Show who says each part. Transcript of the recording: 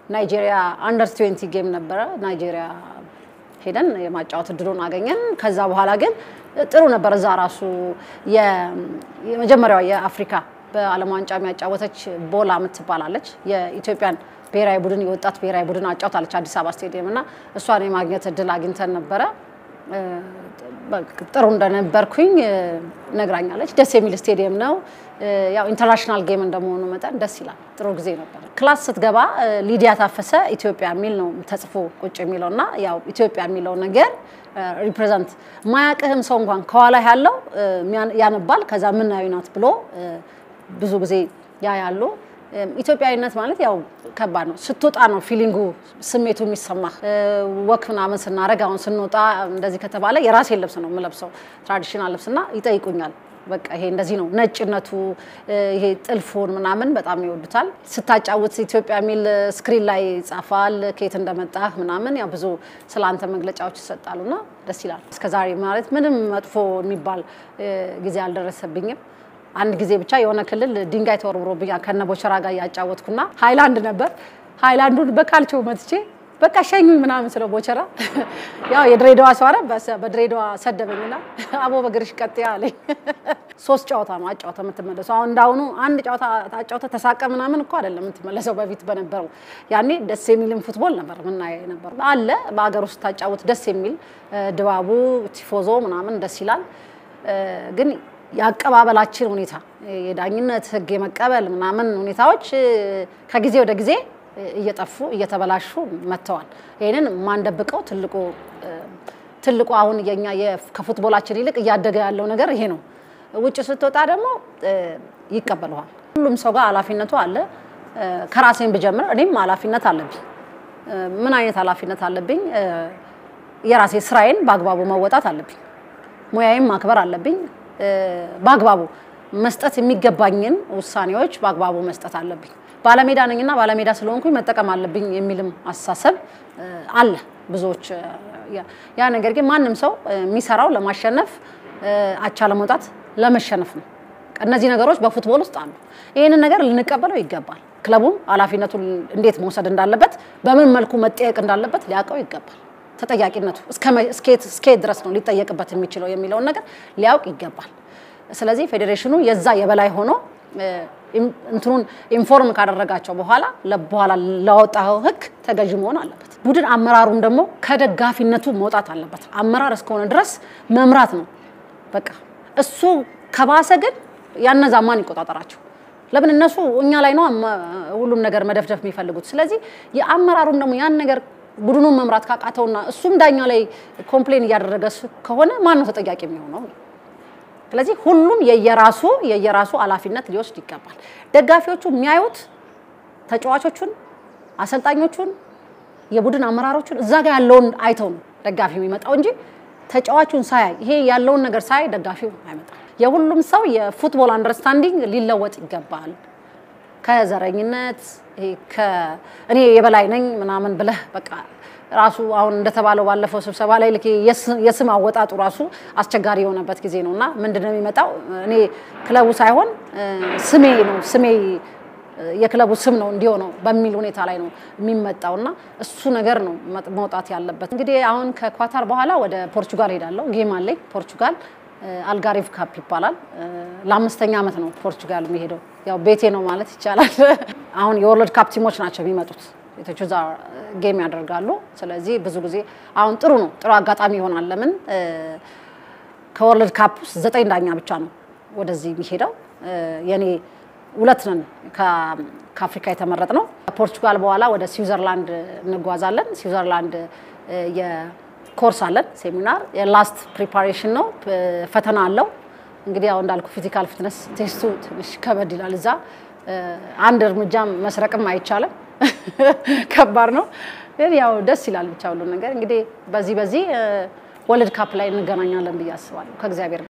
Speaker 1: ናይጄሪያ አንደር ትዌንቲ ጌም ነበረ። ናይጄሪያ ሄደን የማጫወት እድሉን አገኘን። ከዛ በኋላ ግን ጥሩ ነበር። እዛ ራሱ የመጀመሪያዋ የአፍሪካ በዓለም ዋንጫ የሚያጫወተች ቦላ የምትባላለች የኢትዮጵያን ብሔራዊ ቡድን የወጣት ብሔራዊ ቡድን አጫውታለች አዲስ አበባ ስቴዲየም እና እሷን የማግኘት እድል አግኝተን ነበረ። ጥሩ እንደነበርኩኝ ነግራኛለች። ደስ የሚል ስቴዲየም ነው። ያው ኢንተርናሽናል ጌም እንደመሆኑ መጠን ደስ ይላል። ጥሩ ጊዜ ነበር። ክላስ ስትገባ ሊዲያ ታፈሰ ኢትዮጵያ የሚል ነው ተጽፎ ቁጭ የሚለው እና ያው ኢትዮጵያ የሚለው ነገር ሪፕሬዘንት ማያቅህም ሰው እንኳን ከኋላ ያለው ያነባል። ከዛ ምናዊ ናት ብሎ ብዙ ጊዜ ያ ያሉ ኢትዮጵያዊነት ማለት ያው ከባድ ነው። ስትወጣ ነው ፊሊንጉ ስሜቱ የሚሰማህ። ወክ ምናምን ስናደርግ አሁን ስንወጣ እንደዚህ ከተባለ የራሴን ልብስ ነው የምለብሰው ትራዲሽናል ልብስና ይጠይቁኛል። በቃ ይሄ እንደዚህ ነው ነጭነቱ፣ ይሄ ጥልፉን ምናምን በጣም ይወዱታል። ስታጫውት ኢትዮጵያ የሚል ስክሪን ላይ ይጻፋል፣ ከየት እንደመጣህ ምናምን ያው ብዙ ስለ አንተ መግለጫዎች ይሰጣሉና ደስ ይላል። እስከዛሬ ማለት ምንም መጥፎ የሚባል ጊዜ አልደረሰብኝም። አንድ ጊዜ ብቻ የሆነ ክልል ድንጋይ ተወርውሮብኛል ከነ ቦቸራ ጋር እያጫወትኩና ሃይላንድ ነበር። ሃይላንዱን በካልቾ መትቼ በቃ ሸኙኝ ምናምን ስለ ቦቸራ ያው የድሬዳዋ ሰው አረ በድሬዳዋ ሰደበኝና አቦ በግርሽ ቀጥ አለኝ። ሶስት ጨዋታ ነው አጫወተ የምትመለሰው። አሁን እንዳሁኑ አንድ ጨዋታ አጫወተ ተሳቀ ምናምን እኮ አይደለም የምትመለሰው። በፊት በነበረው ያኔ ደስ የሚልም ፉትቦል ነበር ምናየው ነበር አለ በሀገር ውስጥ ታጫወት ደስ የሚል ድባቡ ቲፎዞ ምናምን ደስ ይላል ግን የአቀባበላችን ሁኔታ የዳኝነት ሕግ የመቀበል ምናምን ሁኔታዎች ከጊዜ ወደ ጊዜ እየጠፉ እየተበላሹ መጥተዋል። ይህንን ማንደብቀው ትልቁ ትልቁ አሁን የኛ ከፉትቦላችን ይልቅ እያደገ ያለው ነገር ይሄ ነው። ውጭ ስትወጣ ደግሞ ይቀበለዋል። ሁሉም ሰው ጋር ኃላፊነቱ አለ። ከራሴን ብጀምር እኔም ኃላፊነት አለብኝ። ምን አይነት ኃላፊነት አለብኝ? የራሴ ስራዬን በአግባቡ መወጣት አለብኝ። ሙያዬን ማክበር አለብኝ። በአግባቡ መስጠት የሚገባኝን ውሳኔዎች በአግባቡ መስጠት አለብኝ። ባለሜዳ ነኝና ባለሜዳ ስለሆንኩኝ መጠቀም አለብኝ የሚልም አስተሳሰብ አለ ብዙዎች። ያ ነገር ግን ማንም ሰው የሚሰራው ለማሸነፍ አቻ ለመውጣት ለመሸነፍ ነው። እነዚህ ነገሮች በፉትቦል ውስጥ አሉ። ይህንን ነገር ልንቀበለው ይገባል። ክለቡም ኃላፊነቱን እንዴት መውሰድ እንዳለበት፣ በምን መልኩ መጠየቅ እንዳለበት ሊያውቀው ይገባል። ተጠያቂነቱ እስከየት ድረስ ነው ሊጠየቅበት የሚችለው የሚለውን ነገር ሊያውቅ ይገባል። ስለዚህ ፌዴሬሽኑ የዛ የበላይ ሆኖ እንትኑን ኢንፎርም ካደረጋቸው በኋላ በኋላ ላወጣው ሕግ ተገዥ መሆን አለበት። ቡድን አመራሩም ደግሞ ከደጋፊነቱ መውጣት አለበት። አመራር እስከሆነ ድረስ መምራት ነው በቃ። እሱ ከባሰ ግን ያነዛ ማን ይቆጣጠራቸው? ለምን እነሱ እኛ ላይ ነው ሁሉም ነገር መደፍደፍ የሚፈልጉት። ስለዚህ የአመራሩም ደግሞ ያን ነገር ቡድኑን መምራት ካቃተውና እሱም ዳኛ ላይ ኮምፕሌን እያደረገ ከሆነ ማን ነው ተጠያቂ የሚሆነው? ስለዚህ ሁሉም የየራሱ የየራሱ ኃላፊነት ሊወስድ ይገባል። ደጋፊዎቹ የሚያዩት ተጫዋቾቹን፣ አሰልጣኞቹን፣ የቡድን አመራሮቹን እዛ ጋር ያለውን አይተው ነው ደጋፊ የሚመጣው እንጂ ተጫዋቹን ሳያይ ይሄ ያለውን ነገር ሳያይ ደጋፊው አይመጣም። የሁሉም ሰው የፉትቦል አንደርስታንዲንግ ሊለወጥ ይገባል። ከዘረኝነት እኔ የበላይ ነኝ ምናምን ብለህ በቃ ራሱ አሁን እንደተባለው ባለፈው ስብሰባ ላይ ልክ የስም አወጣጡ ራሱ አስቸጋሪ የሆነበት ጊዜ ነው እና ምንድን ነው የሚመጣው? እኔ ክለቡ ሳይሆን ስሜ ነው ስሜ የክለቡ ስም ነው እንዲሆነው በሚል ሁኔታ ላይ ነው የሚመጣው እና እሱ ነገር ነው መውጣት ያለበት። እንግዲህ አሁን ከኳታር በኋላ ወደ ፖርቹጋል ሄዳለሁ። ጌም አለኝ ፖርቹጋል አልጋሪቭ ካፕ ይባላል። ለአምስተኛ ዓመት ነው ፖርቹጋል የሚሄደው። ያው ቤቴ ነው ማለት ይቻላል። አሁን የወርልድ ካፕ ቲሞች ናቸው የሚመጡት ሴቶቹ እዛ ጌም ያደርጋሉ። ስለዚህ ብዙ ጊዜ አሁን ጥሩ ነው ጥሩ አጋጣሚ ይሆናል። ለምን ከወርልድ ካፕ ውስጥ ዘጠኝ ዳኛ ብቻ ነው ወደዚህ የሚሄደው። የኔ ሁለት ነን ከአፍሪካ የተመረጥ ነው። ከፖርቹጋል በኋላ ወደ ስዊዘርላንድ እንጓዛለን። ስዊዘርላንድ ኮርስ አለን ሴሚናር የላስት ፕሪፓሬሽን ነው። ፈተና አለው። እንግዲህ ያው እንዳልኩ ፊዚካል ፊትነስ ቴስቱ ትንሽ ከበድ ይላል። እዛ አንድ እርምጃ መስረቅም አይቻልም፣ ከባድ ነው። ግን ያው ደስ ይላል ብቻ ሁሉ ነገር እንግዲህ በዚህ በዚህ ወርልድ ካፕ ላይ እንገናኛለን ብዬ አስባለሁ ከእግዚአብሔር